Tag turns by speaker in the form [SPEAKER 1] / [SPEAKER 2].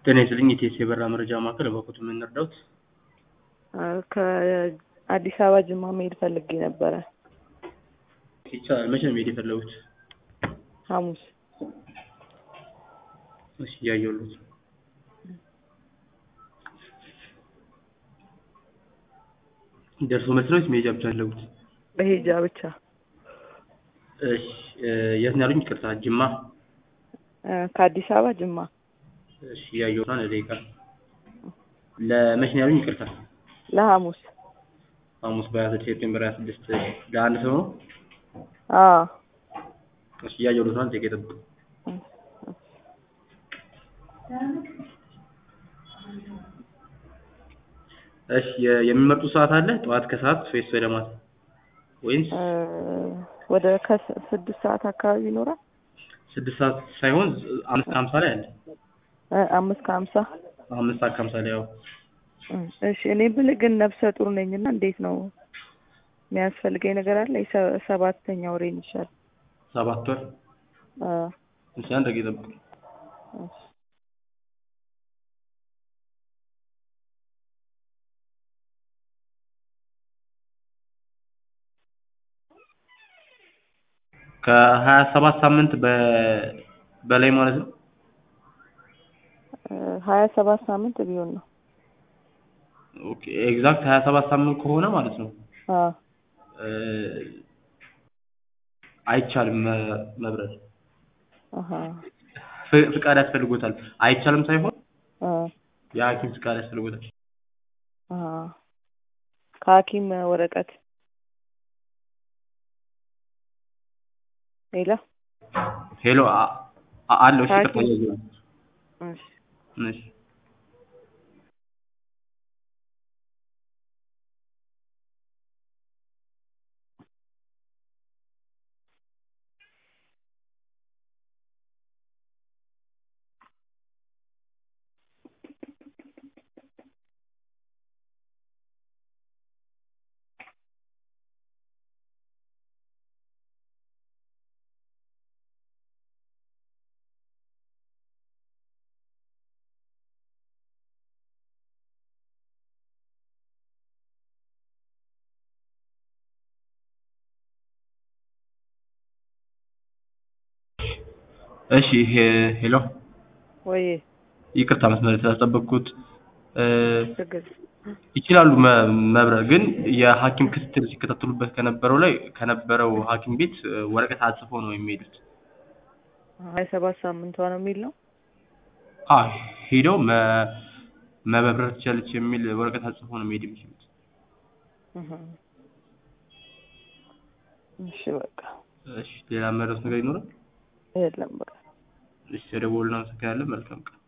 [SPEAKER 1] ጤና ይስጥልኝ የኢቲኤስ የበረራ መረጃ ማዕከል እባክዎት ምን ልርዳዎት?
[SPEAKER 2] ከአዲስ አበባ ጅማ መሄድ ፈልጌ ነበረ
[SPEAKER 1] ይቻላል መቼ ነው መሄድ የፈለጉት?
[SPEAKER 2] ሐሙስ
[SPEAKER 1] እሺ እያየሁልዎት ነው ደርሶ መልስ ነው ወይስ መሄጃ ብቻ ነው የፈለጉት?
[SPEAKER 2] መሄጃ ብቻ
[SPEAKER 1] እሺ የት ነው ያሉኝ ይቅርታ ጅማ
[SPEAKER 2] ከአዲስ አበባ ጅማ
[SPEAKER 1] እሺ እያየሁት ነው አንድ ደቂቃ ለመቼ ነው ያሉኝ ይቅርታ
[SPEAKER 2] ለሐሙስ
[SPEAKER 1] ሐሙስ በሀያ ስድስት ሴፕቴምበር ሀያ ስድስት ለአንድ ሰው ነው?
[SPEAKER 2] አዎ
[SPEAKER 1] እሺ እያየሁልዎት ነው አንድ ደቂቃ ይጠብቁ እሺ የሚመርጡት ሰዓት አለ ጠዋት ከሰዓት ወይስ ወደ ማታ ወይስ
[SPEAKER 2] ወደ ከስድስት ሰዓት አካባቢ ይኖራል
[SPEAKER 1] ስድስት ሰዓት ሳይሆን አምስት ከሀምሳ ላይ አለ
[SPEAKER 2] አምስት ከሀምሳ
[SPEAKER 1] አምስት ሰዓት ከሀምሳ ላይ አዎ
[SPEAKER 2] እሺ እኔ የምልህ ግን ነፍሰ ጡር ነኝ እና እንዴት ነው የሚያስፈልገኝ ነገር አለ የሰባተኛ ወሬን ይሻል
[SPEAKER 1] ሰባት ወር
[SPEAKER 2] አዎ
[SPEAKER 1] እሺ አንድ ደቂቃ ይጠብቁ
[SPEAKER 2] እሺ
[SPEAKER 1] ከሀያ ሰባት ሳምንት በላይ ማለት ነው?
[SPEAKER 2] ሀያ ሰባት ሳምንት ቢሆን ነው
[SPEAKER 1] ኦኬ ኤግዛክት ሀያ ሰባት ሳምንት ከሆነ ማለት ነው
[SPEAKER 2] አዎ
[SPEAKER 1] አይቻልም መብረር
[SPEAKER 2] አሀ
[SPEAKER 1] ፍቃድ ያስፈልጎታል አይቻልም ሳይሆን
[SPEAKER 2] አዎ
[SPEAKER 1] የሀኪም ፍቃድ ያስፈልጎታል
[SPEAKER 2] አሀ ከሀኪም ወረቀት ሄሎ
[SPEAKER 1] ሄሎ አለው እሺ ይቅርታ
[SPEAKER 2] ሀኪም
[SPEAKER 1] እያየሁ ነው
[SPEAKER 2] እሺ
[SPEAKER 1] እሺ እሺ ሄሎ
[SPEAKER 2] ወይ
[SPEAKER 1] ይቅርታ መስመር ስላስጠበቅኩት
[SPEAKER 2] ችግር
[SPEAKER 1] ይችላሉ መብረር ግን የሀኪም ክትትል ሲከታተሉበት ከነበረው ላይ ከነበረው ሀኪም ቤት ወረቀት አጽፈው ነው የሚሄዱት
[SPEAKER 2] ሀያ ሰባት ሳምንቷ ነው የሚል ነው
[SPEAKER 1] አዎ ሄደው መበረር ትችላለች የሚል ወረቀት አጽፈው ነው መሄድ የሚችሉት
[SPEAKER 2] እህ እሺ በቃ
[SPEAKER 1] እሺ ሌላ መረዳት ነገር ይኖራል
[SPEAKER 2] የለም በቃ
[SPEAKER 1] እሺ ተደውሉልን አመሰግናለን መልካም ቀን